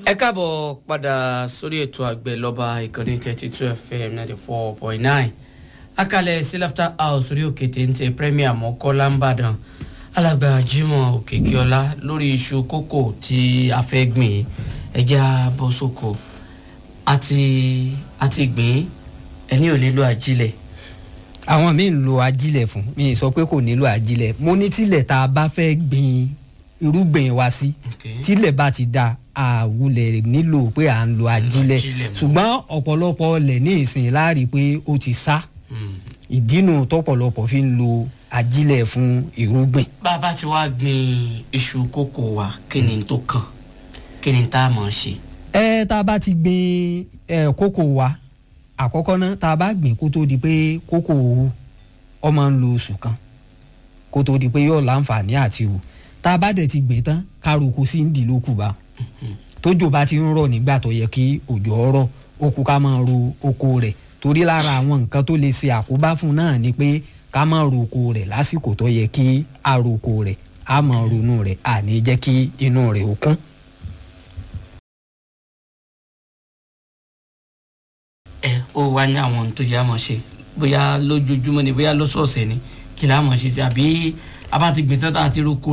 ẹ káàbọ̀ padà sórí ètò àgbẹ̀ lọ́ba ìkànnì thirty two fm ninety four point nine akalẹ̀ sí laughter house orí òkè téńté premier mọ́kọ́lá ńbàdàn alàgbà jimoh òkèkíọ́lá lórí iṣu kókò tí a fẹ́ gbìn ẹja bọ́ sóko àti àti gbìn ẹni ò nílò ajílẹ̀ àwọn míì ń lo ajílẹ̀ fún mi sọ pé kò nílò ajílẹ̀ mo ní tílẹ̀ tá a bá fẹ́ gbin irúgbìn wa sí Okay. tílẹ̀ bá ti da àwulẹ̀ nílò pé à ń lo ajílẹ̀ ajílẹ̀ mọ́. ṣùgbọ́n ọ̀pọ̀lọpọ̀ ọlẹ̀ ní ìsìn láàrí pé ó ti sá Mm. ìdínú tọ́pọ̀lọpọ̀ fi ń lo ajílẹ̀ fún irúgbìn. bàbá tí wàá gbìn iṣu kókò wa kí ni tó kàn kí ni tá a mọ̀ ṣe. ẹ tá a bá ti gbin ẹ kókò wa àkọ́kọ́ náà tá a bá gbìn kó tó di pé kókò hù ọ máa ń lo oṣù kan kó tó di pé yóò láǹfààní àti hù tá a bá dẹ̀ ti gbìn tán kárùkù sí ń dì lókù bá tójò bá ti ń rọ̀ nígbà tó yẹ kí òjò ọ̀rọ̀ ó kú ká máa ro oko rẹ̀ torí lára àwọn nǹkan tó lè ṣe àkóbá fún náà ni pé ká máa ro oko rẹ̀ lásìkò tó yẹ kí a ro oko rẹ̀ a máa ronú rẹ̀ àní jẹ́ kí inú rẹ̀ ó kún. ẹ ó wá ní àwọn ohun tó yẹ àmọ̀ ṣe bóyá lójoojúmọ́ ni bóyá lọ́sọ̀ọ̀sẹ̀ ni kí la mọ̀ ṣe sí àbí abá ti gbìn tán tá a ti roko